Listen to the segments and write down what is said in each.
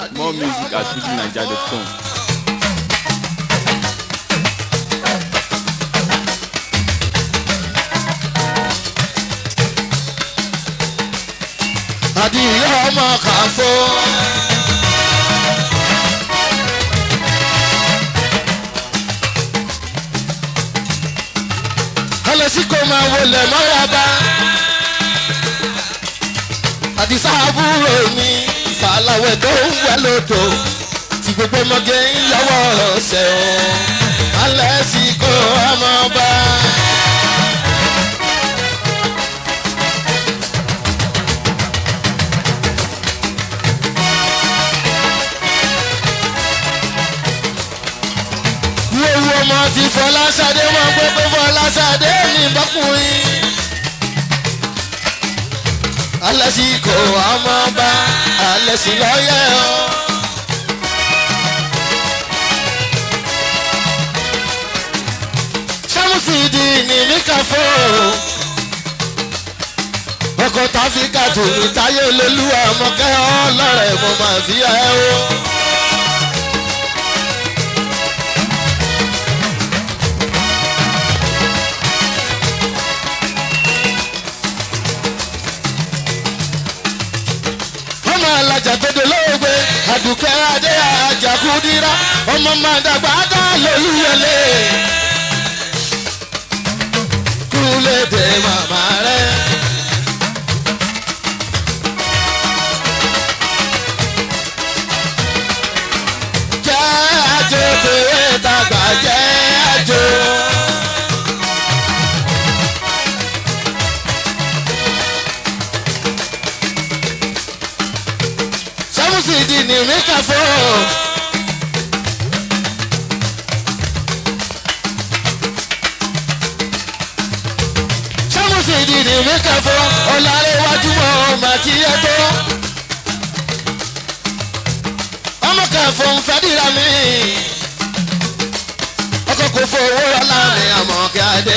More music at fujininja.com. àdìyẹ ọmọ kàfó. ẹlẹ́sìn kò máa wọlé mọ́ra bá. àdìsá àbúrò mi fàlàwẹ̀ tó ń wẹ̀ lódò tí gbogbo ọmọge ń yọwọ́ ọ̀sẹ̀ o. alẹ́sìn kò ọmọ bá. Wíwú ọmọ ti Fọláṣadé wọn gbé pé Fọláṣadé ní bọ́kùnrin. Alẹ́sì kò ọmọ bá Alẹ́sì lọ́yẹ̀ ọ́. Sámúsìdì ní Míkàfó. Ọkọ̀ táfíkà tù ní táyé olólùwà ọmọkẹ́ ọlọ́rẹ̀ mo máa fi ẹ́ o. ọmọ alájà tó dolóògbé àdùkẹ́ adé àjàkúdírá ọmọ máa dàgbà dá lólúyẹlé kúlédè màmá rẹ. jẹ́ àjò tèwé tàgbà jẹ́ àjò. sámúsìdì ní míkàfọ́. sámúsìdì ní míkàfọ́ ọ̀làrẹ̀wájú mọ́ màkìyẹ́ tó. ọmọ kẹfọ́ ń fẹ́díra mi. ọkọ̀ kò fowó rọ́lá mi àmọ́ kíadé.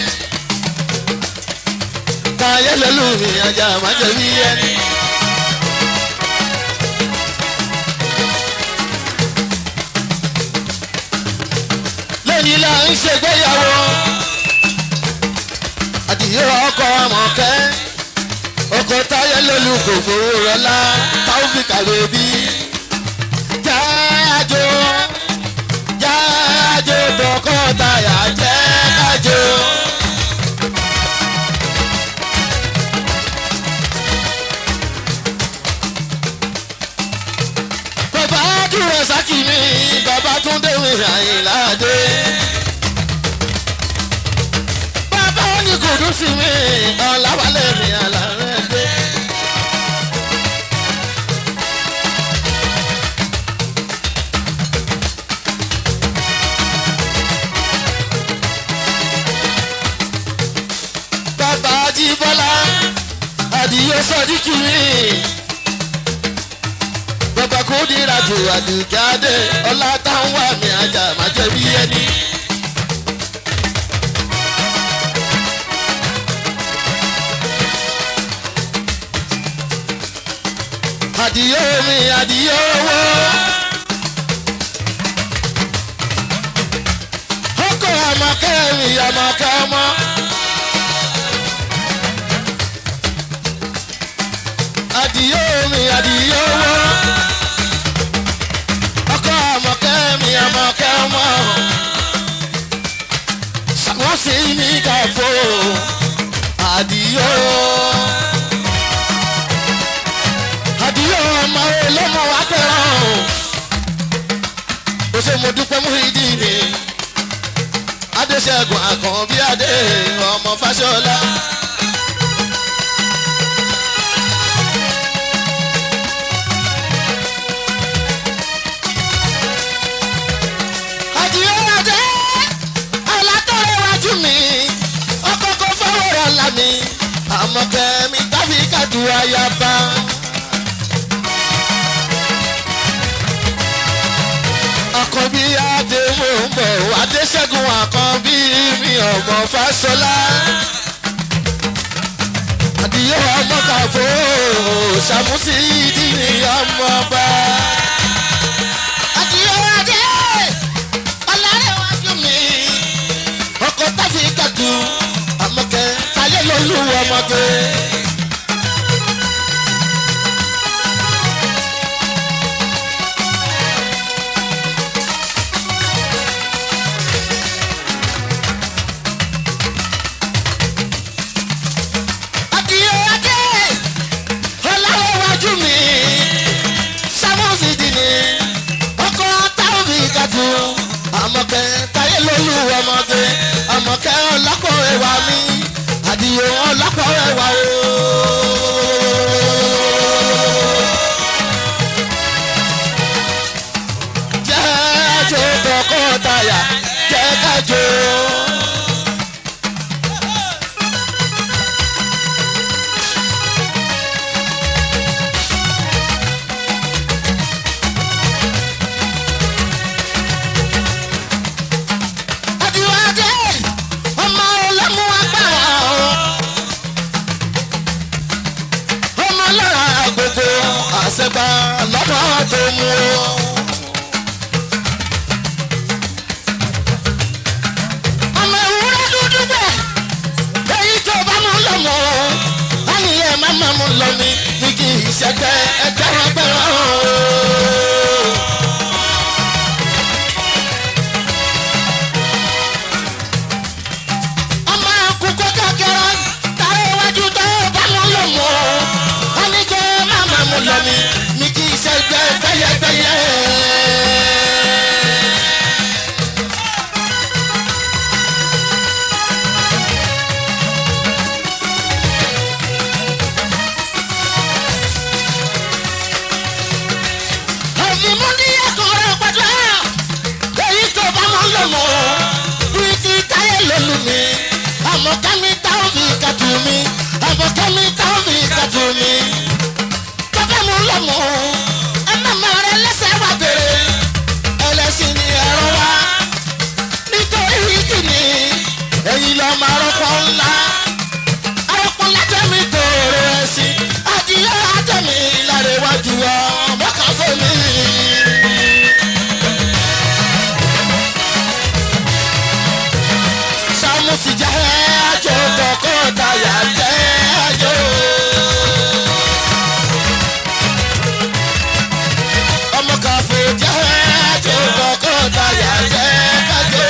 káyé lẹ́lú mi ajá májèlé ẹni. lónìí là ń ṣègbéyàwó àdìyẹ ọkọ àmọ̀kẹ́ ọkọ táyé lólu kò fowó rọlá táwùfíkà lóbi jáàjò jáàjò tọkọ táyà jẹ́ kájò. bàbá dúró sákì mi bàbá tún déwìn àyìnláde. bàbá ní kùdùsì mi ọ̀làwálẹ̀ mi àlàrẹ̀ dé. bàbá jíbọ́lá àdìyẹ sọ́díkì mi bàbá kò dira jù àdùjáde ọlá táwọn wà mí ajá má jẹ bí ẹni. àdìyẹ mi àdìyẹ owó. ọkọ̀ àmọ̀kẹ́ mi àmọ̀kẹ́ ọmọ. àdìyẹ mi àdìyẹ owó ọkọ àmọ̀kẹ́ mi àmọ̀kẹ́ ọmọ wọ́n sì ní káfó àdìyó àdìyó ọmọ olómọ wa tẹ̀ràn o ṣe mo dúpẹ́ mú ìdí mi adéṣẹ́gun àkànbí adé ọmọ fáṣọlá. àdìyó adé alátọ́rẹ́wájú mi ọkọ̀ kò fọwọ́rọ̀ la mi àmọ̀kẹ́ mi tàbí kàdú ayaba. àkànbí adé mò ń bọ̀ adéṣẹ́gun àkànbí mi ọmọ fáṣọlá. àdìyẹ ọmọ kàfó ṣàmùsí ìdí ni ọmọ bá. àdìo ọlọ́pọ̀ ẹwà o. jẹ́ àjò tọkọtaya jẹ́ kájọ. àdìo adé ọmọ ọlọ́mú agbára o. ọmọ lára gbogbo àṣẹgbà lọ́dọ̀ tó mú o. ọmọ ìwúrẹ́ dúdú bẹ́ẹ̀ èyí tó bá mú lọ mọ́ wọ́n ní ẹ má má mú lọ ní ní kí ìṣẹ́gbẹ́ ẹgbẹ́ wọn gbẹ́rọ. ọmọ àkùkọ kékeré tààrà iwájú tó bá mú lọ mọ́ wọ́n ní kí ẹ má má mú lọ ní ní kí ìṣẹ́gbẹ́ gbẹ́yẹgbẹ́yẹ. ẹ̀mí mú ní ẹ̀kọ́ rẹ̀ pẹ̀lú ẹ̀. èyí tó bá mọ́ lọ́mọ́ bíi ti táyé lólu mi. àmọ́ kẹ́mi táwọn fi kàtú mi. àmọ́ kẹ́mi táwọn fi kàtú mi. tó bá mọ́ lọ́mọ́ ẹ má má rẹ lẹ́sẹ̀ wá bèrè. ẹlẹ́sìn ni ẹ̀rọ wá. nítorí kìíní èyí lọ́ máa rọ́pò ńlá. àròpọ̀ lájẹ̀mí tó rẹ̀ sí. adìyẹ ajẹ́mi lára iwájú ọmọ kan fún mi. Sámúsì jẹ́ àjò tọkọtaya jẹ́ àjò. Ọmọ kàfé jẹ́ àjò tọkọtaya jẹ́ àjò.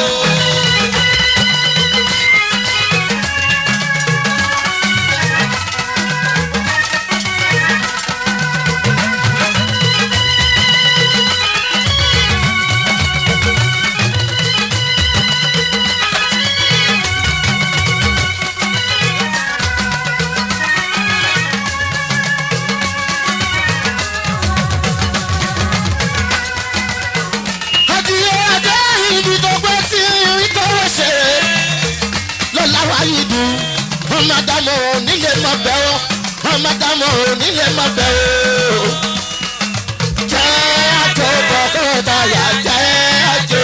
Adìyẹ adé ibi tó gbé tí ìtọ́wọ́ ṣe lọ́la wáyé dùn. Ọmọ àdàmọ̀ onílé má bẹ̀ ọ́. Ọmọ àdàmọ̀ onílé má bẹ̀ ọ́. Jẹ́ àjò tọkọtaya jẹ́ àjò.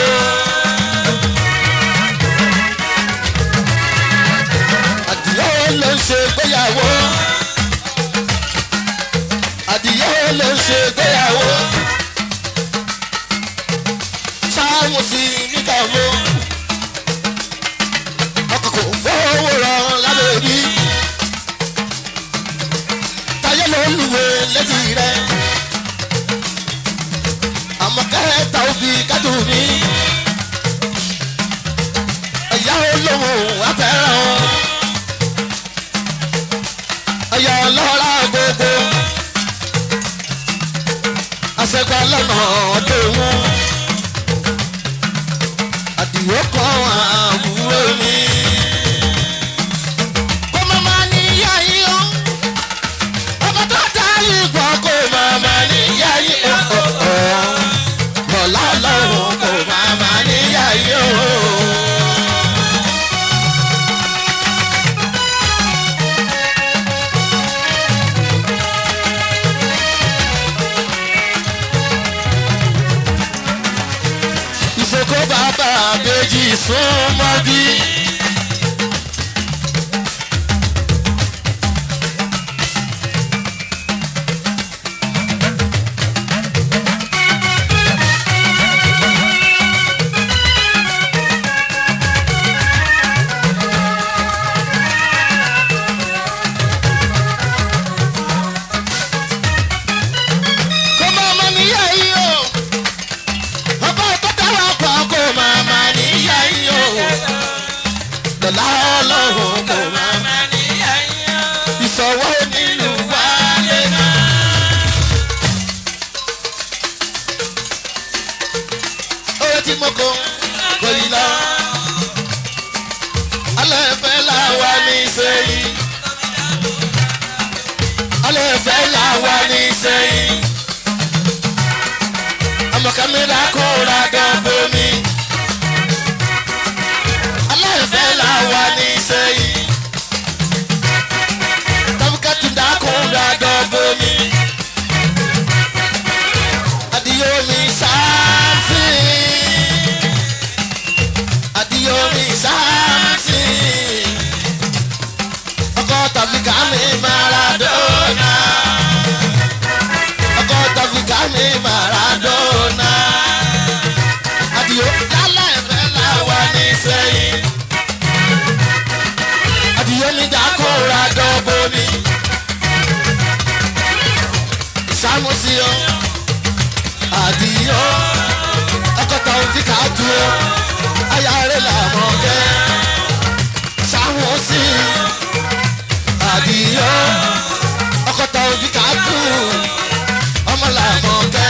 Adìyẹ ló ń ṣe gbéyàwó. Adìyẹ ló ń ṣe gbéyàwó sáwọn sí níkàwó ọkọ̀ kò fowó rọ lábẹ́ rí táyé ló ń lùwẹ̀ létí rẹ̀ àmọ́ kẹta ò fi kájú mi ẹ̀yà olóhùn afẹ́ràn ẹ̀yà ọlọ́ra gbogbo àṣẹgbà lọ́nà ọdún wọn àdìwọ́ kan àbúrò mi. kó má má níyà yín o ọmọ tó dá yín gbọ́ kó má má níyà yín o. bọ̀lá lọ́rùn kó má má níyà yín o. ìṣòkò bàbá àbèjì súnmọ́ bí. kó má má níyà yín o ọba tó dáwà pa kó máa ma níyà yín o lọ́la ọlọ́run kó máa ma níyà yín o ìṣọwọ́ nílùú wálé náà. owó tí mo kó kò yí lọ alẹ́ fẹ́ làwa ní sẹ́yìn. alẹ́ fẹ́ là wà ní sẹ́yìn. ọmọ kẹ́míra kóra dọ́gbó mi. alẹ́ fẹ́ là wà ní sẹ́yìn. tọ́bùkẹ́tù dákúnra dọ́gbó mi. adìyẹ mi sáfì. adìyẹ mi sáfì ọkọ tàbí kàmí maradona ọkọ tàbí kàmí maradona àdìo lálẹ́ ẹ̀fẹ́ là wà ní sẹ́yìn àdìo mi dákúra dọ́gbó mi ìsámúsí o àdìo ọkọ tàbí kàdúró ayáre làmọ́ kẹ́ sámúsí àdìyọ ọkọta òbí ká kú ọmọ làmọ kẹ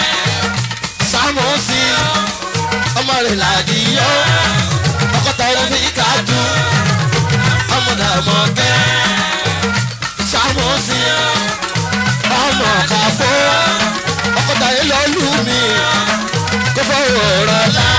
sámọsí ọmọ rẹ làdìyọ ọkọta òbí ká kú ọmọ làmọ kẹ sámọsí ọmọ kàfọ ọkọta yẹn lọ lù mí kó fọwọ́ rọ láà.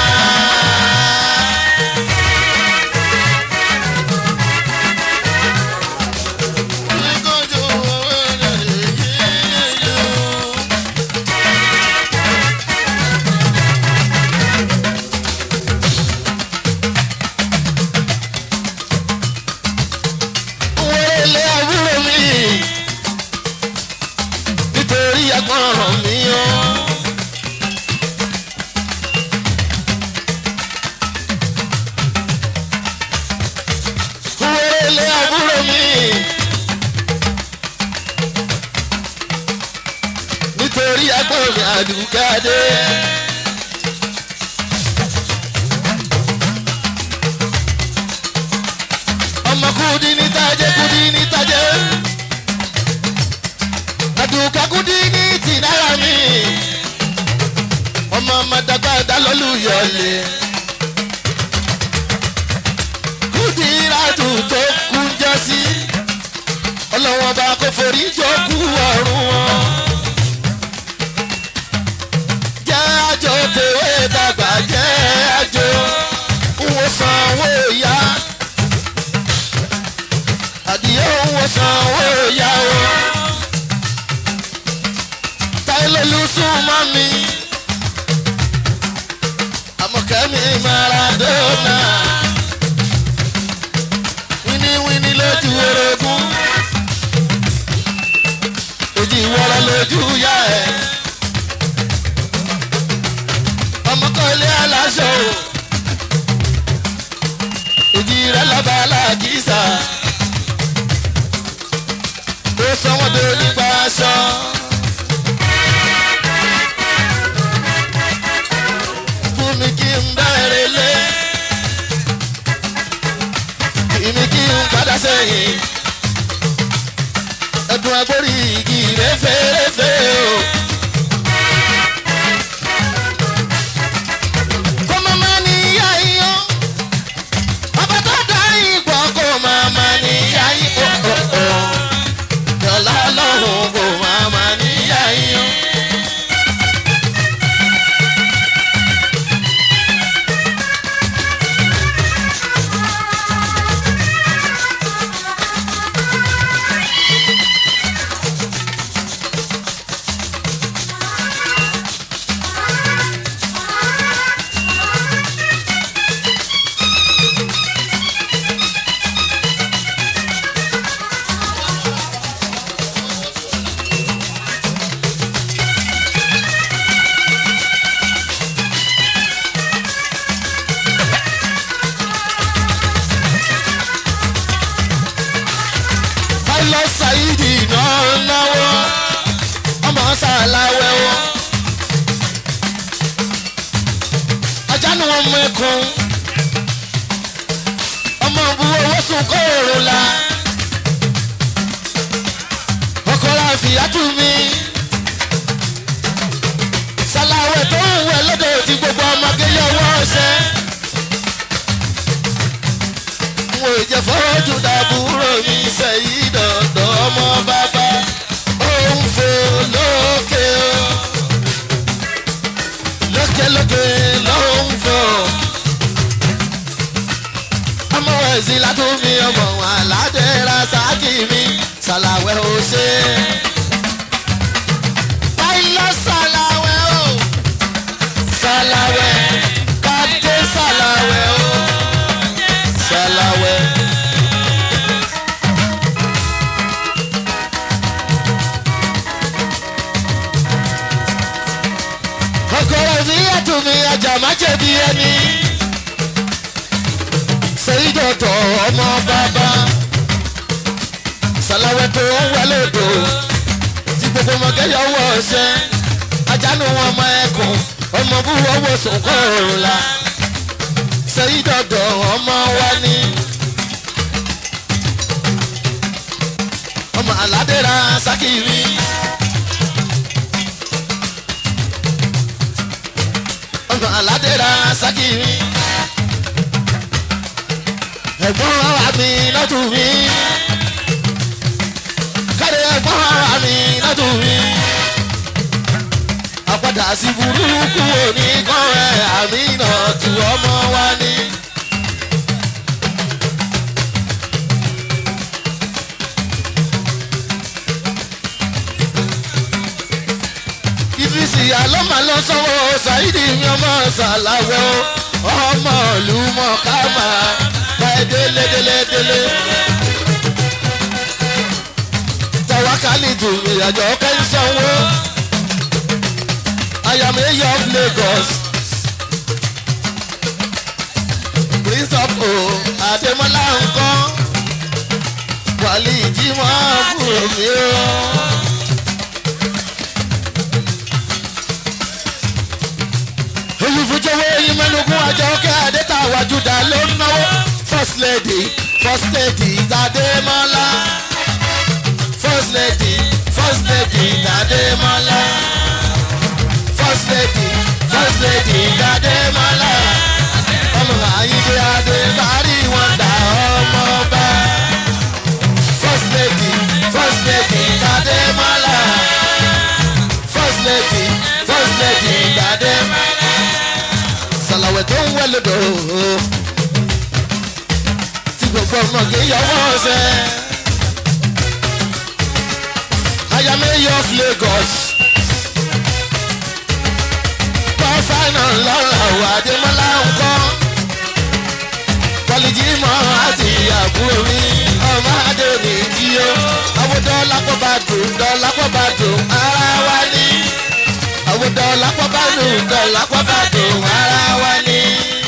wọlé àbúrò mi nítorí agbọ́n mi o. wọlé àbúrò mi nítorí agbọ́n mi àdùkádé. ọmọ kudi ní tajẹ́ kudi ní tajẹ́ àdùkà kudi ní tìnára mi ọmọ ọmọdàgbà dálọ́lùyọ̀lẹ̀ kudi ìràdù tó kú jọ sí ọlọ́wọ́n bá kó forí jọ kú ọ̀run wọn. jẹ́ àjò tèwé dàgbà jẹ́ àjò wò sanwó ìyá àdìyẹ owó sanwó ìyàwó táìlólú súnmọ́ mi àmọ̀kẹ́mi maradona wíníwíní lójú orogún òjì wọ́rọ́ lójú yá ẹ̀ ọmọkọ́lé aláṣọ òjì rẹ̀ lọ́ba aláàkísà ó sọ wọn tó nípa aṣọ. fún mi kí n bẹ̀rẹ̀ lé ìní kí n padà sẹ́yìn ẹ̀dùn agbórí igi rẹ́fẹ́rẹ́fẹ́ o. kó má má ní ìyá iyán ọba tó dá ìgbọ́ kó má má ní ìyá iyán yọ̀lá lọ́hùn kò máa ma níyà yín. lọ ṣàyídì náà náwó ọmọ ṣàlàwẹ̀ wọ. ajá ni wọn mú ẹkùn ọmọ bu owó sùn kó èrò la ọkọ la fìyà tù mí ṣàlàwẹ̀ tó ń wẹ̀ lọ́dọ̀ tí gbogbo ọmọge yọ ọwọ́ ọ̀ṣẹ́ mo jẹ fọ́jú dàbúrò mi sẹ́yìn dọ̀dọ̀ ọmọ bàbá. lókèlókè ló ń fò. ọmọ ẹ̀sìn látún mi ọmọ aládé rasaki mi ṣàlàwẹ̀ ó ṣe. báyìí ṣàlàwẹ̀ o ṣàlàwẹ̀ kàdé ṣàlàwẹ̀ o ṣàlàwẹ̀. ọkọ̀rọ̀ mi yàtọ̀ mi ajá má jẹ̀bi ẹni. sẹ́yìndọ̀tọ̀ ọmọ bàbá sàlàwẹ̀ tó ń wọlé odò tí gbogbo mọ̀gẹ́yọ̀ wọ̀ ṣẹ́ ajánu wọn ọmọ ẹkùn ọmọ búwọ́ wọ̀ sùnkọ́ òrùla sẹ́yìndọ̀tọ̀ ọmọ wa ní. ọmọ aládéra sákìrì. ọmọ aládéra sákìrì. ẹ̀gbọ́n wa mi lọ́tún mi. kárí ẹ̀gbọ́n wa mi lọ́tún mi. àpàdà sí burúkú òní kan ẹ̀ àmì náà tu ọmọ wa ní. ìfisì àlọ́màlọ́ sọ́wọ́ ṣáìdì mi ọmọ ṣàlàwẹ̀ o ọmọ ìlú mọ̀kámà báyìí délé délé délé. tawakali tù mí àjọ kẹ́ńsánwó ayàmẹ́yẹ of Lagos prince of o Adémọ́lá nǹkan wàlí ìjímọ̀ fún mi o. olùfúnjẹwé yín mẹ́nugun àjọ kẹ́ àdẹ́ta àwàjúdà ló ń náwó first lady first lady Adémọ́lá first lady first lady Adémọ́lá first lady first lady Adémọ́lá ọmọ àyíké adé bàárí wọn dà ọmọ bá first lady first lady Adémọ́lá first lady first lady Adémọ́lá sàlàwẹ̀ tó ń wẹ̀ lódò tí gbogbo ọmọ kì í yọwọ́ ọ̀sẹ̀. ayamẹ́yẹ of Lagos pọ́fánà lọ́la wà Adémọ́lá ńkọ́ kọ́lìjì mọ́ àti àbúrò mi ọmọ adé ní jí o àwọn dọ́lápọ̀ bá dùn dọ́lápọ̀ bá dùn ara wa ní àwọn dọ́lápọ̀ bá dùn dọ́lápọ̀ bá dùn ara wa ní.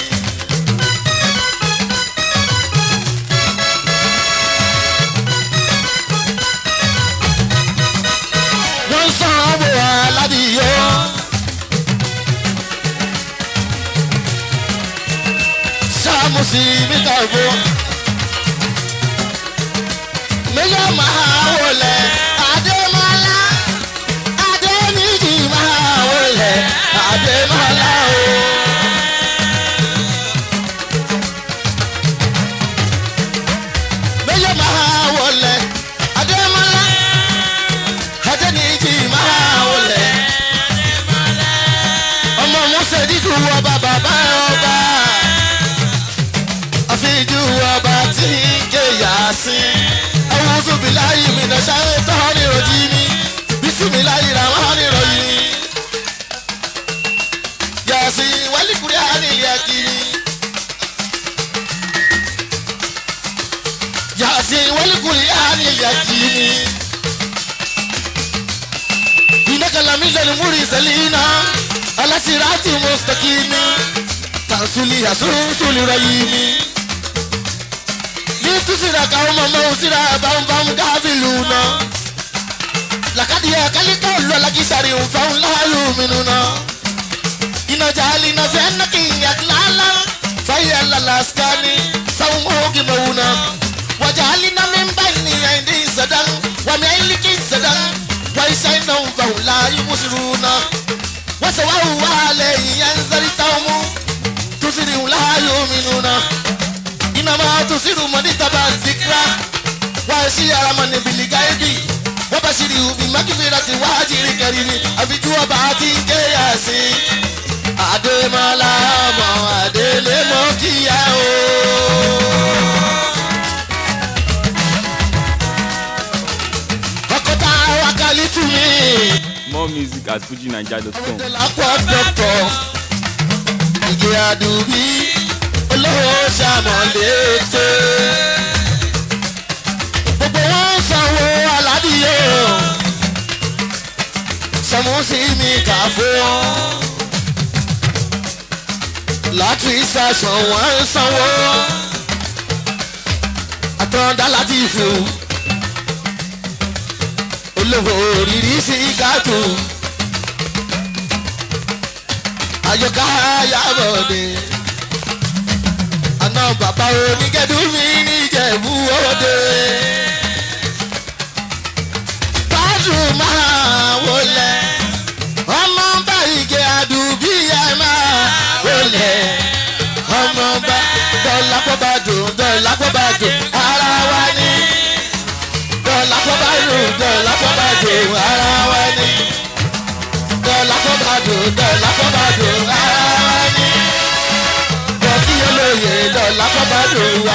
wọ́n sàn án wò aládìyó. sáàmùsì mi kàgbó. méjọ́ máa wọlé Adémọ́lá Adéníjì máa wọlé Adémọ́lá o. méjọ́ máa wọlé Adémọ́lá Adéníjì máa wọlé. ọmọ musa dídùn ọba bàbá ọba àfijù ọba tí ń ké yàsín. Awúsù bí láyé mi náà ṣáré tán ní rojí mi. Bísí mi láyé ra wọ́n ní ròyìn. Yàsín wálíkùrí ànílé akiri. Yàsín wálíkùrí ànílé akiri. Ìnákàlà mi lẹ́nu múri sẹ́línà. Alásìrátì mustaqimi. Tàǹsùlì àsúnsùlì rọ̀yìn mi tusira ka ọmọ mọ osira bambam káfílù nà làkàdìyà kálíkà lọ làkìsàrí nfàwọn láàlú mìínú nà ìnàjà àlìnà fẹ́ nàkìyà lálá fàyà lálàsíkàní sáwọn mọ́ọ́gì mọ́wù nà wàjà àlìnà mi bá ní àìdí ìsàdán wàmí àìlíkì ìsàdán wàyísà iná nfàwọn láàyè mùsùlùmí nà wàsà wà wà lẹ́yìn yẹn ń sẹ́rí táwọn mú tusiri láàyè mìínú nà inama tusiru mani taba zikra waasi aramani biligaibi wabashiri ubi makibirati wajiri kariri afiju ọba ati nkeyasi adémọlá ọmọ adélé mọ kíyà o. ọkọta wakali tún mi More music at fujinaija.com. lápò dọ́kọ̀ ìgè àdùbí olówó sàmọ̀lété. gbogbo wọn sanwó aládìyẹ o sọmúsí mi kà fún wọn. láti sàṣàn wọn sanwó àtọ̀dá láti fún olówó òrìrì sí kàtó àyọká yàbọ̀dé àná bàbá onígẹ̀dú mi níjẹ̀bú òde. Bájú máa wọlé ọmọ bá ìgè àdùbí ẹ máa wọlé ọmọ bá dọ́là kó bá dùn dọ́là kó bá dùn ara wa ní. Dọ́là kó bá dùn dọ́là kó bá dùn ara wa ní dọ́là kó bá dùn dọ́là kó bá dùn ara wa ní. Bọ̀dí olóye dọ́là kó bá dùn wá.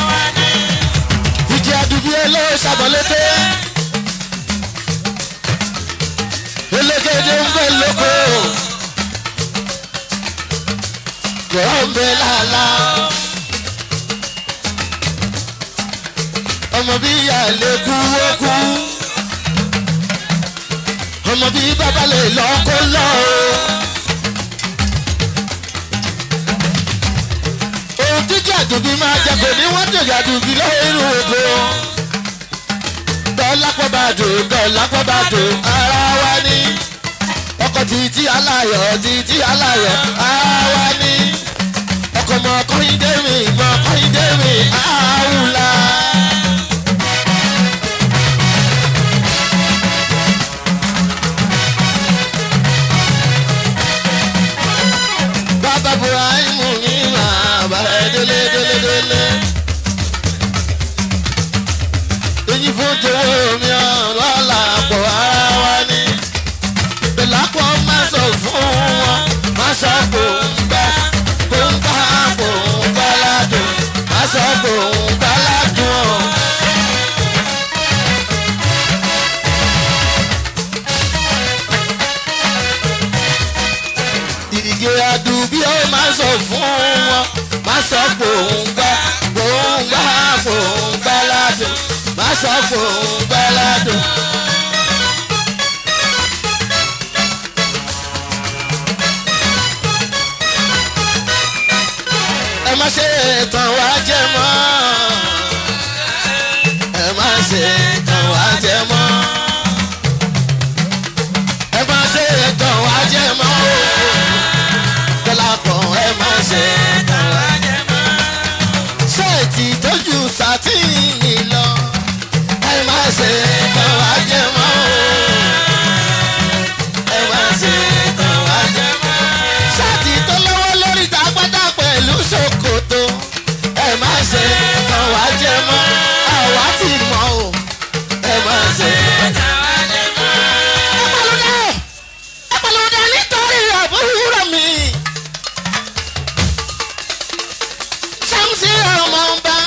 Ìjì àdùbí elé ṣàbọ̀lété. Elégédé ń bẹ lóko. Gọ̀ọ́ ń bẹ lálá. Ọmọ bí ìyá lè kú ó kú ọmọ bíi bàbá lè lọ kó lọ o. ohun tí jàdùbí máa jẹ kò ní wọ́n tó jàdùbí lórí oko. dọ́lápọ̀ bá dùn dọ́lápọ̀ bá dùn ara wa ní. ọkọ̀ títí aláyọ̀ títí aláyọ̀ ara wa ní. ọkọ̀ mọ̀ kọ́yìndé mi mọ̀ kọ́yìndé mi àwùlà. bàbá buhari ní màá bá ẹ délé délé délé. èyí fún jòwó mi ọ̀rọ̀ làpọ̀ ara wa ní. bẹ̀lápọ̀ má sọ fún wọn má sọ kò ń gbá kò ń gbá kò ń gbá ládùn má sọ kò ń gbá ládùn ọ̀. ìgè àdùbí ó máa sọ fún wọn máa sọ gbòǹgbà gbòǹgbà gbòǹgbà ládùn máa sọ gbòǹgbà ládùn. ẹ má ṣe tàn wá jẹ mọ́ ẹ má ṣe tàn wá jẹ mọ́ ẹ má ṣe tàn wá jẹ mọ́ dọ́làpọ̀ ẹ má ṣe tàn wá jẹ mọ́. ṣéètì tójú sátìní lọ ẹ má ṣe tàn wá jẹ mọ́. ẹ má ṣe tàn wá jẹ mọ́. ṣáàtì tó lọ́wọ́ lórí tàgbádá pẹ̀lú ṣòkòtò ẹ má ṣe tàn wá jẹ mọ́. àwa ti mọ̀ o ẹ má ṣe tàn wá jẹ mọ́. ẹ pàlùdà ẹ pàlùdà nítorí àbúrò mi. Sámsì ọmọ ọba.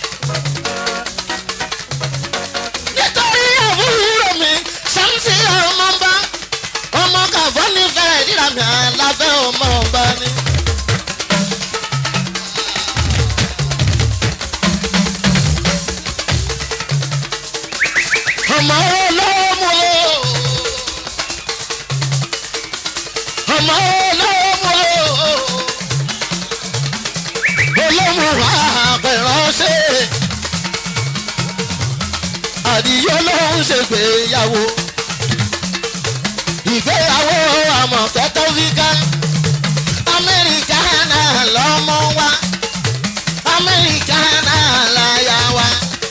Nítorí àbúrò mi, Sámsì ọmọ ọba. Ọmọ kàfọ́ nífẹ̀ẹ́ ìdíra mi àlàfẹ́ ọmọ ọba ni. Ọmọ olómù o. Ọmọ olómù o olóhùn àpẹ̀ránṣẹ́ àdìyó ló ń ṣègbéyàwó ìgbéyàwó àmọ̀tẹ́tọ́ fíkà amẹ́ríkà náà lọ́mọ wa amẹ́ríkà náà láyà wa.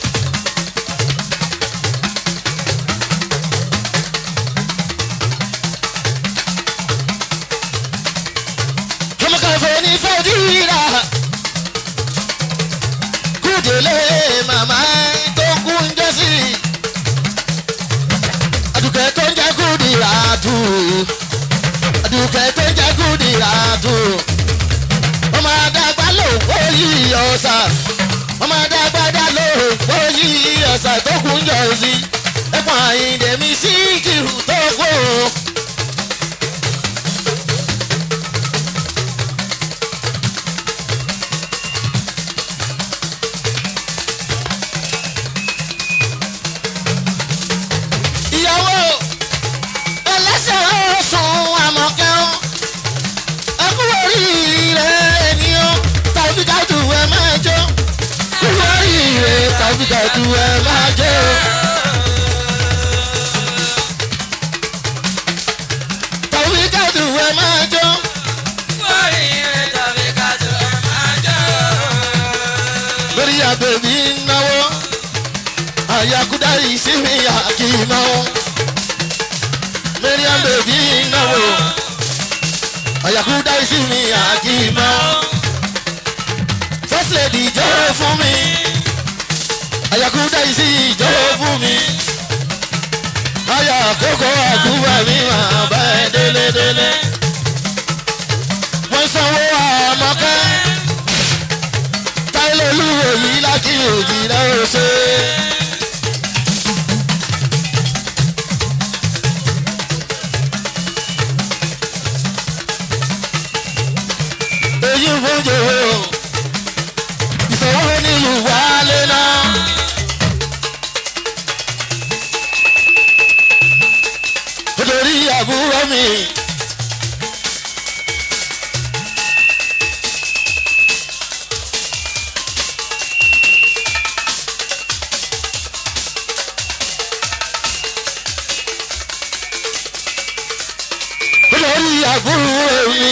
ọmọkàfọ́ ní fẹ́ẹ́dìrà kúdélé màmá tó kú ń jẹ́ sí i. àdùkẹ́ tó ń jẹ́ kúdìrà tù. àdùkẹ́ tó jẹ́ kúndì àtò ọmọ àdàgbà ló wọ́yí ọ̀sà ọmọ àdàgbà dá ló wọ́yí ọ̀sà tó kún jọ sí ẹ̀pọ̀ àyìndé mi sí kìrù tó kó. ìyàwó ẹlẹ́sẹ̀ ọ̀sùn àmọ̀kẹ́wọ́ ẹkú oríire ènìyàn tàbí kájú ẹ máa jó ẹkú oríire tàbí kájú ẹ máa jó. tàbí kájú ẹ máa jó lórí àbẹ̀bí náwó àyàkúdá ìsinmi àkìmọ́ mẹ́ríàm bèbí náwó àyàkúdá ìsinmi àkìmọ́ first lady jọ́ fún mi àyàkúdá ìsinmi jọ́ fún mi àyà àkókò àkúwà mi máa bá ẹ délédélé wọ́n sanwó àmọ́kẹ́ táìlẹ̀ olúwo yìí lákì òjì lọ́wọ́ ṣe. èyí fún jòwó ìṣòwò nílùú wálé náà. nítorí àbúrò mi. nítorí àbúrò mi.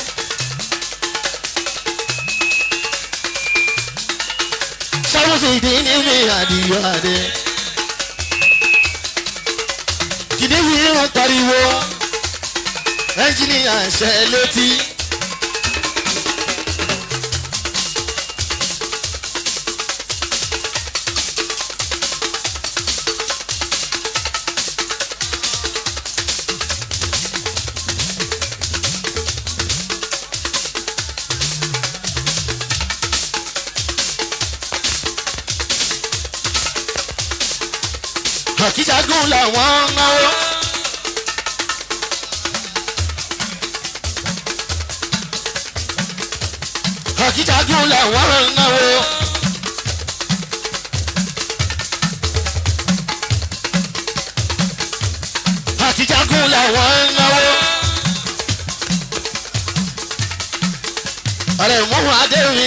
sáwọ́sì ìdí ní mi àdìyọ àdé. kìnìún yìí wọ́n pariwo ẹ́ńjìnìyà ṣẹ létí. àkíjágún làwọn ń náwó. àkíjágún làwọn ń náwó. àkíjágún làwọn ń náwó. ọ̀rẹ́ mọ́hún adéwì.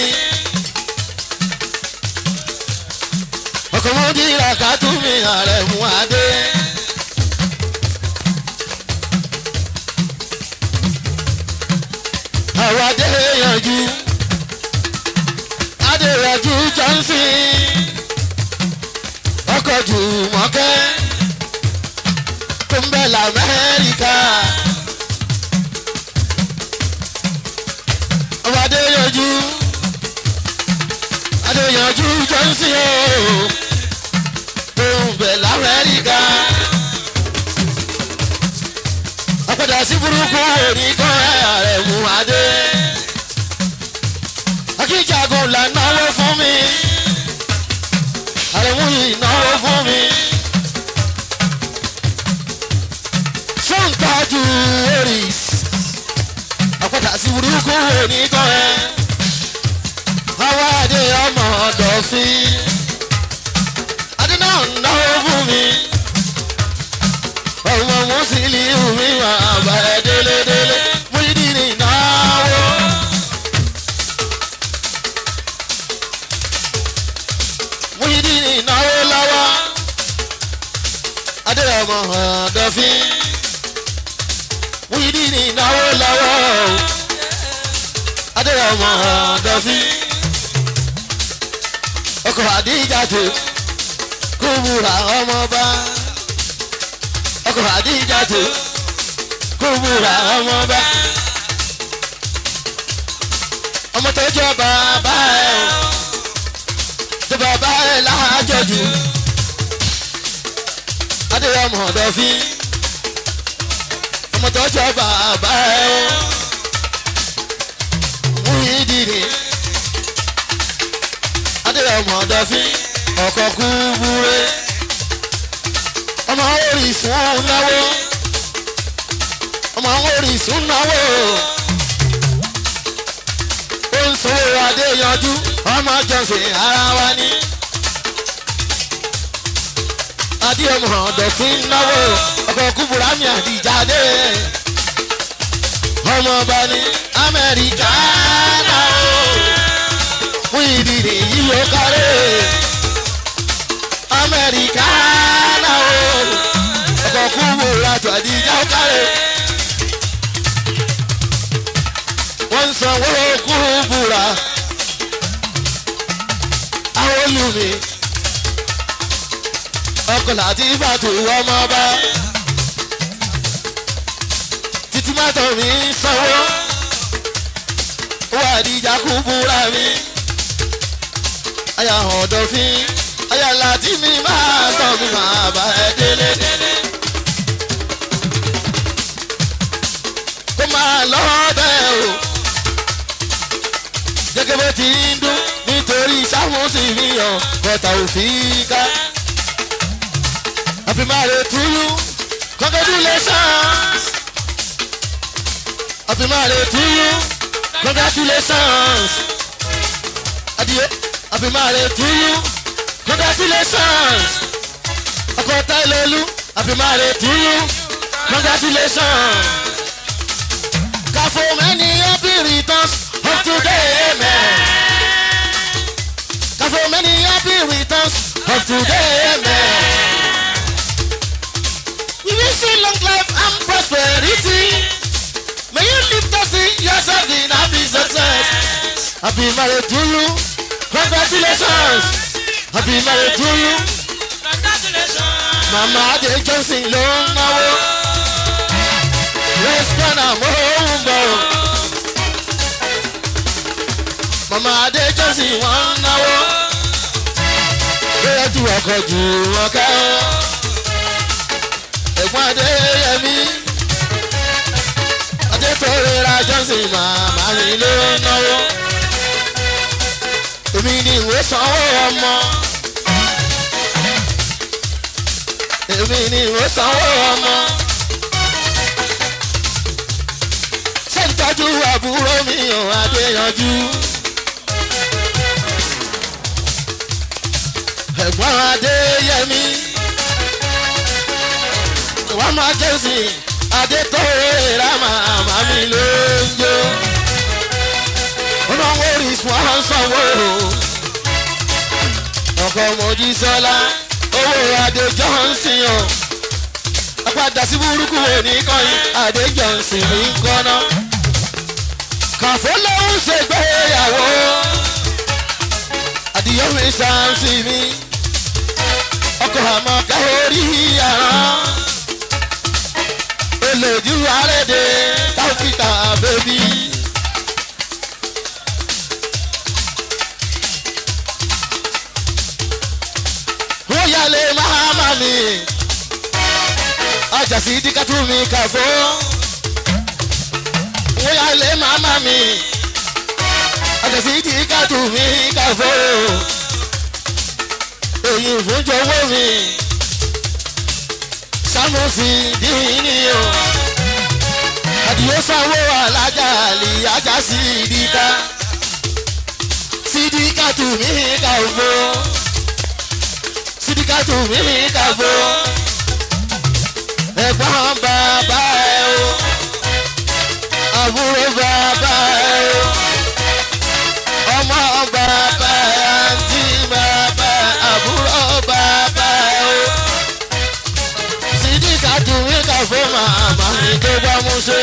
ọkùnrin dìrà ká tún mi ààrẹ mú adé. àwọn adé yanjú adé yanjú johnson ọkọ̀ jù mọ́kẹ́ tó ń bẹ̀ lamẹ́ríkà. àwọn adé yanjú adé yanjú johnson ooo tó ń bẹ̀ lamẹ́ríkà. apẹ̀dà sí burúkú òní kan ẹ̀ mú adé. akíjagun là náwó fún mi. àrẹ̀mú yìí náwó fún mi. sọ́ǹtàjù oris. apẹ̀dà sí burúkú òní kan ẹ̀. àwa adé ọmọ ọ̀dọ̀fin. adé náà náwó fún mi ọmọ mùsùlùmí mi máa bá ẹ délédélé Muyideen náwó. Muyideen náwó lọ́wọ́ adéyọmọ ọ̀dọ́fín Muyideen náwó lọ́wọ́ adéyọmọ ọ̀dọ́fín ọkọ̀ àdíjàtò kúbúrà ọmọba ọkọ̀ àdíjàtò kúbúrà ọmọba ọmọ tó jọ bàbá ẹ o tó bàbá ẹ láàjọjù adéyọmọ ọdọfín ọmọ tọ́jọ́ bàbá ẹ o mú ìdìrí adéyọmọ ọdọfín ọkọ kú búre ọmọ orísun náwó ọmọ orísun náwó ó ń sanwó adéyanjú ọmọ jọ̀sìn ara wa ní adéyọmọ ọdọfín náwó ọkọ kú burami àdìjáde ọmọ ọba ní amẹ́ríkà náà fún ìdìrí yìí ó kárẹ̀ amẹ́ríkà náà ọkọ̀ kú wòrà tó àdìjà ó kárẹ̀ wọ́n ń sanwó kú búra àwọn olùmí ọkọ̀ láti fàtó ọmọ ọba títí mọ́tò mi ń sanwó wà àdìjà kú búra mi aya ọ̀dọ̀fín aya láti mi máa sọ mi máa bá ẹ délé. kó máa lọ bẹ́ẹ̀ o gẹ́gẹ́ bó ti ń dún nítorí sáfúnsì mi hàn bọ́tà òfin ká. happy marriage to you congratulations happy marriage to you congratulations adìyẹ. Happy marriage to you. Congratulations. Ọkọ Táìlólú. Happy marriage to you. Congratulations. Kàfó many happy returns of today, amen. Kàfó many happy returns of today, amen. We wish you long life and prosperity. May you live to see yourself in happy success. Happy marriage to you. Congratulations. Happy marriage to you. Congratulations. Mama Adé Johnson ló ń náwó. Restaurant àmọ́ ń bọ̀. Mama Adé Johnson wọ́n ń náwó. Bóyá ju ọkọ̀ jù wọn ká. Ẹ̀gbọ́n Adéyẹmí. Adétòrera Johnson màmá mi ló ń náwó èmi ni ìwé sanwó ọmọ èmi ni ìwé sanwó ọmọ ṣé ń tọ́jú àbúrò mi ò adéyanjú ẹ̀gbọ́n adéyẹmí wọ́n máa jẹ́sìn adétọ́rẹ́ra màmá mi ló ń jó ọlọ́wọ́ orísun àwọn sanwó ọkọ̀ mojísọ́lá owó adé johnson o apádà sí burúkú òní kọ́yìn adé johnson ní kọ́nà kàfó lòún ṣègbéyàwó àdìyọ́mi sáǹsì mi ọkọ̀ àmọ́ káwórí àrán olójú àrèdè táfíkà bèbí. wọ́n yálé mahama mi ọjà sí díkàtú mi kàfó wọ́n yálé mahama mi ọjà sí díkàtú mi kàfó èyí ìfúnjọwọ́ mi sámúsì dìní o àdìyẹ sanwó alájà lè ajá sí díkà sídìkàtú mi kàfó sídìkàtù mi kàfó ẹ̀gbọ́n bàbá ẹ̀ o àbúrò bàbá ẹ̀ o ọmọ bàbá ẹ̀ àǹtí bàbá àbúrò bàbá ẹ̀ o sídìkàtù mi kàfó màmá mi tó bá mú ṣe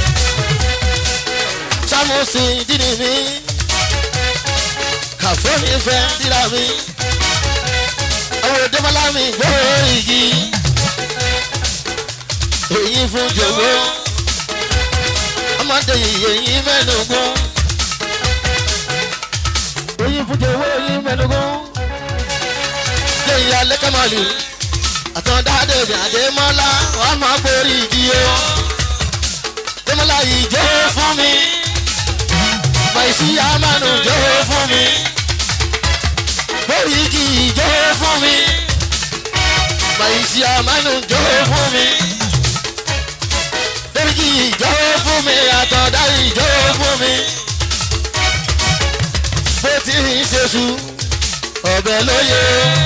sámúsì dínì mi kàfó mi fẹ́ díra mi àwọn òdebọ́lá mi gbọ́ igi èyí fún jòwó ọmọdé èyí mẹ́nugun èyí fún jòwó èyí mẹ́nugun lẹ́yìn alẹ́ kẹ́mọ́lì àtọ́ndá dèbí àdèmọ́lá wọ́n máa borí igi o dẹ́mọ́lá yìí jó fún mi fàìsí àmàlù jó fún mi bóyí kì í jó fún mi fàìsí àmàlù jó fún mi bóyí kì í jó fún mi àtọ̀dá yìí jó fún mi bó ti ń ṣe sùn ọbẹ̀ lóye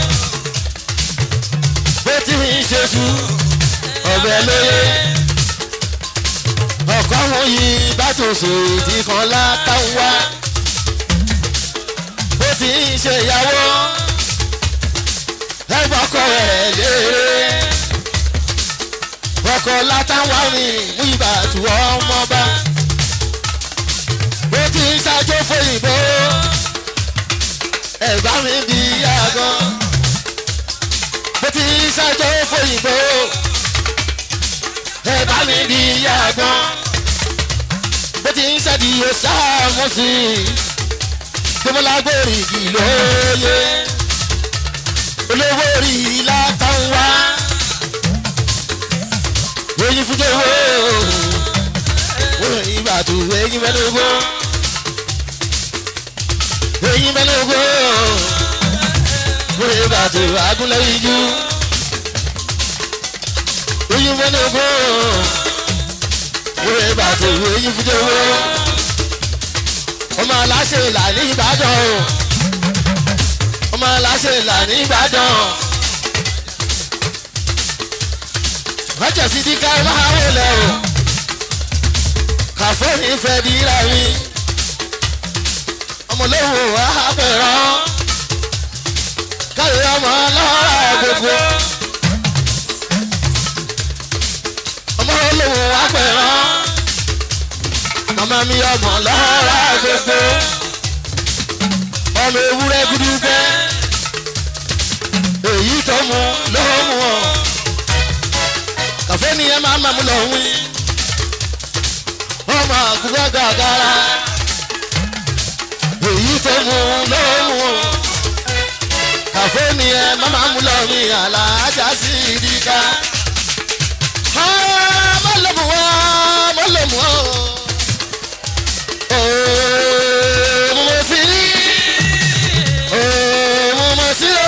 bó ti ń ṣe sùn ọbẹ̀ lóye ọkọ̀ wọn yìí bá tó so ìdí kan látàwọn wá bó ti ń ṣe ìyàwó ẹgbọ́kọ̀ rẹ̀ léèrè ọkọ̀ látàwọn mi mú ìbàtú ọmọ bá bó ti ń ṣàjò fòyìnbó ẹ̀gbá mi di yàgàn bó ti ń ṣàjò fòyìnbó ẹ̀gbá mi di yàgàn bó ti ń ṣàdìyẹ sáàmù sí i gbọmọlágbèrè yìí lóye olówó rí i látàn wá èyí fún jẹ́wọ́ wọ́n ìbàdàn èyí mẹ́lẹ́gbọ́n èyí mẹ́lẹ́gbọ́n wọ́n ìbàdàn agúnlẹ̀ ìjú èyí mẹ́lẹ́gbọ́n wọ́n ìbàdàn èyí fún jẹ́wọ́ ọmọ aláṣẹ là ní ìbàdàn o ọmọ aláṣẹ là ní ìbàdàn ọjọ́ sí di ká máa wọlé o kàfóònì fẹ́ di ra mi ọmọlẹ́wò àbẹ̀rán káyọ̀ ọmọ lọ́ra gbogbo ọmọlẹ́wò àbẹ̀rán ọmọ mi ọmọ lọ́ra gbogbo ọmọ ewúrẹ́ gúdúgbẹ́ èyí tó mu ló mú ọ kàfé ni ẹ máa máa mú lọ wí ọmọ àkùkọ gàgàrà èyí tó mu ló mú ọ kàfé ni ẹ máa máa mú lọ wí àlàájá sí ìdíkà mọ́lẹ́mú ọ mọ́lẹ́mú ọ mo sì rí mo sì rí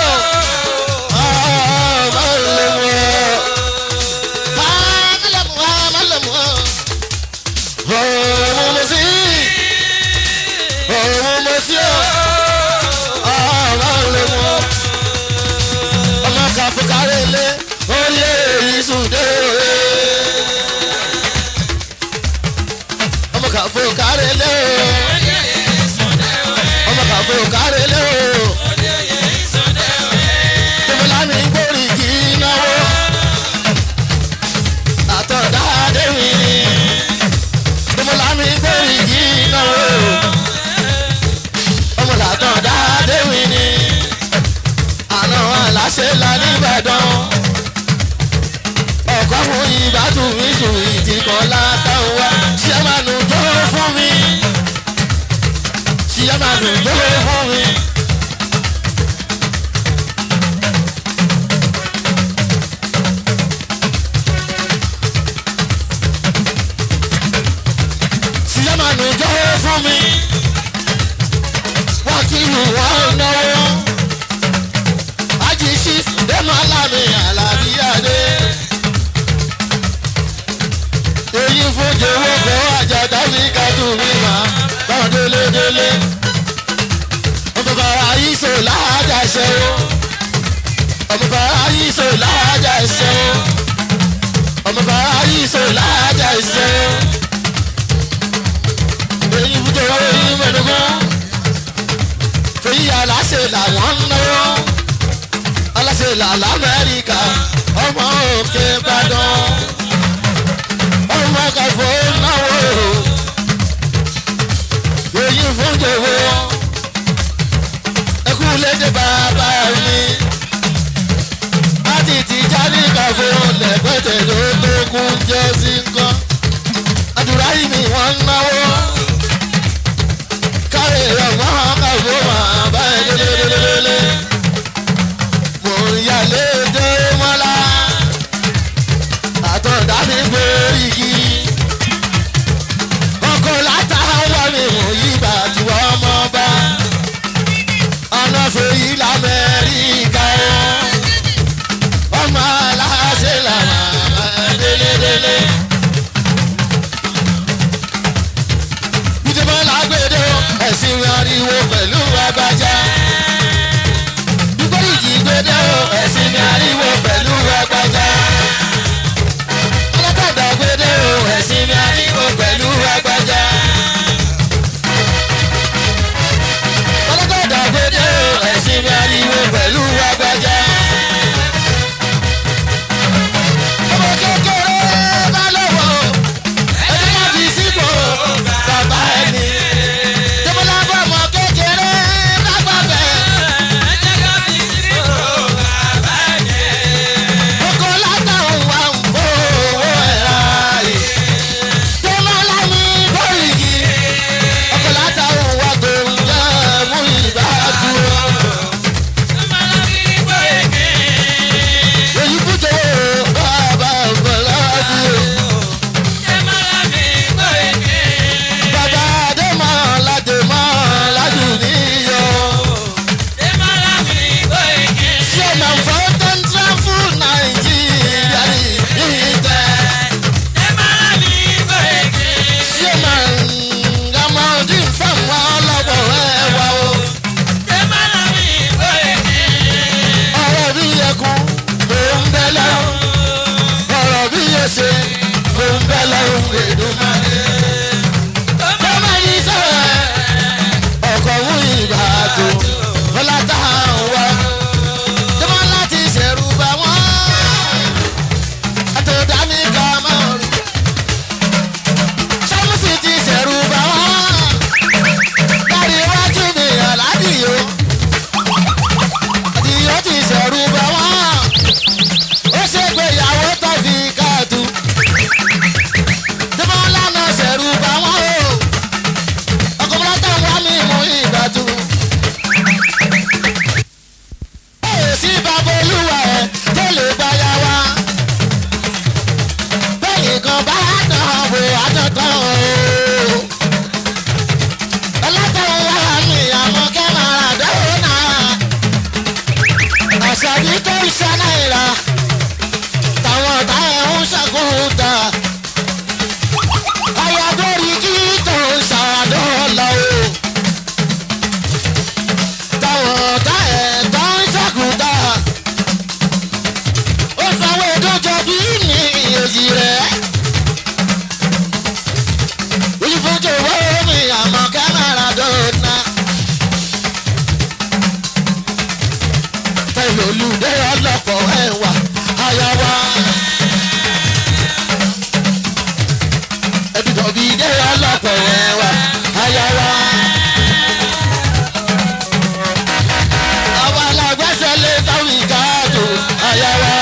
Fukarele, oye isude. Ọmọ kan fukarele o ọmọ kan fún kárẹ́lẹ́ o. Tòmọ́lá mi gbórí kì í náwó. Àtọ̀dá Adéwì ni. Tòmọ́lá mi gbórí kì í náwó. Ọmọ làtọ̀dá Adéwì ni. Àná aláṣẹ la nìbàdàn. Ọ̀kọ́ fún ìbátú mi sùn ìdíkọ̀ látàwọn wá. Ṣé máa nù jọ́ fún mi? Ṣé máa nù jọ́ fún mi? Ṣé máa nù jọ́ fún mi? Wọ́n kí ìlú wọn náwó. Ajíṣí dẹ́mọ̀ alámi àlàbí adé. Èyí fún jòwó kọ́ àjàdá sí kájú mi mà báwọn délé délé. Ọmọ bàrà yìí sò láàjà ṣe o. Ọmọ bàrà yìí sò láàjà ṣe o. Ọmọ bàrà yìí sò láàjà ṣe o. Èyí fún jòwó yìí mẹ́nugbọ́n. Fèyí aláṣẹ làwọn ń náwó aláṣẹ làlá amẹ́ríkà ọmọ òkè ìbàdàn ọmọ kàfọ́ náwó èyí fún jòwó ẹkú lédè bàbá mi láti ti jáde kàfọ́ lẹ́gbẹ̀tẹ̀ ló tó kún jẹ́ sí nǹkan àdúrà yìí ni wọ́n ń náwó káre ọmọ kàfọ́ máa bá ẹ lélẹ́lẹ́lẹ́lẹ́ mo ń yálé dé mọ́lá àtọ̀dá mi gbórí igi ariwo pẹ̀lú agbájá. Dúpẹ́ ìjì gbédé o, ẹ̀sìn mi ariwo pẹ̀lú agbájá. Ọlọ́kadà gbédé o, ẹ̀sìn mi ariwo pẹ̀lú agbájá. Ọlọ́kadà gbédé o, ẹ̀sìn mi ariwo pẹ̀lú agbájá. Ọmọ kékeré bá lọ́wọ́ ẹni má fi síbò bàbá ẹni. Tẹ́mọ́lá bá ọmọ kékeré bá gbàgbẹ́. Oko látàwọn wà ń fowó ẹ̀rá rè. Tẹ́mọ́lá mi bóyìí. Oko látàwọn wà tó ń jẹ́ mú ìbá dúró. Èyí fújò bàbá ọ̀gbọ̀lá dúró. Bàbá Adémọ̀ Ládémọ̀ Ládù níyọ̀. Ṣé màá fọ́ tó ń tẹ́ fún Nàìjíríà ìtẹ́? Ṣé màá ń gbàmọ́ dín fáwọn ọlọ́pọ̀ ẹ̀wà o? Ọ̀rọ̀ bí ẹkún ló ń bẹ lọ́rùn. Ọ̀rọ̀ bí ẹsẹ̀ ló ń bẹ lọ́rùn Èdùmàrè. Bọ́mọ yìí sọ̀rọ̀ ọkọ̀ wú ìbàdàn. Bọ́lá tá à ń wá. Jọmọ láti ṣẹ̀rù bá wọn. Àtọ̀dá ní ká máa rí. Ṣámúsì ti ṣẹ̀rù bá wọn. Lárí iwájú mi àládìyó. Àdìyó ti ṣẹ̀rù bá wọn. Ó ṣègbéyàwó tó fi káàtó. Jọmọ lánàá ṣẹ̀rù bá wọn o. Ọkọ̀ bọ́lá tó ń wá mi mú ìgbàdùn sí bàbá olúwa ẹ̀ tó lè gbáyà wá. bẹ́ẹ̀ni kan bá dán wò àtọ̀tọ̀ o. ọlọ́tọ̀ wà ní àwọn kẹ́màrà dọ́nà. àṣàbí tó ń ṣe náírà táwọn ọ̀tá ẹ̀ ń ṣàkóso. ayàdórí kí tó ń ṣàdọ́là o táwọn ọ̀tá ẹ̀ tó ń ṣàkóso. ó sanwó ìdójọ bí ní èjì rẹ̀. olùfọ́jọ́ owó mi àmọ́ kámẹ́rà dọ́nà. tẹ̀lé olùdé ọlọ́pọ̀ ẹ̀wà àyàwá. ẹ̀dùtọ̀ bíi dé ọlọ́pọ̀ ẹ̀wà àyàwá. àwa la gbẹ́sẹ̀ lé táwọn ìkáàdù àyàwá.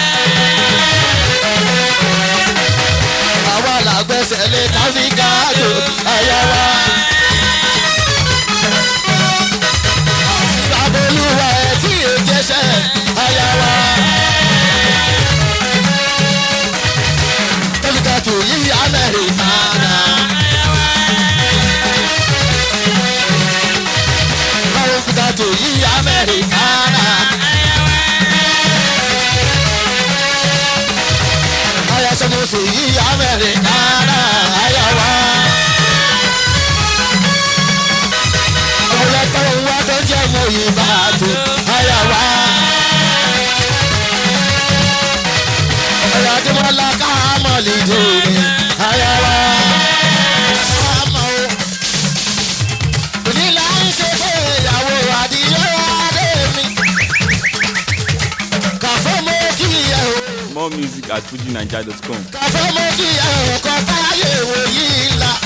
àwa la gbẹ́sẹ̀ lé táwọn ìkáàdù àyàwá. babolúwa ẹ̀ tí èjẹsẹ̀ àyàwá. tẹ́lifíkàtù yìí amẹ́ríkà náà. tẹ́lifíkàtù yìí amẹ́ríkà náà. Aya sọ́mọ́sọ̀ yìí amẹ́ríkà náà àyàwá. ọ̀pọ̀lọpọ̀ wa tó jẹ́ mọ ìbàdàn àyàwá. ọ̀rọ̀ àdìmọ́lá ká mọ̀ lè dòní àyàwá. Àmọ́ o, òní là ń ṣe pé ìyàwó àdìyẹ adé mi. Kàfọ́ mo kí ẹ o, More music at fujinaija.com. kàfọ́ mo kí ẹ o, kọ́ táyé wò yìí la.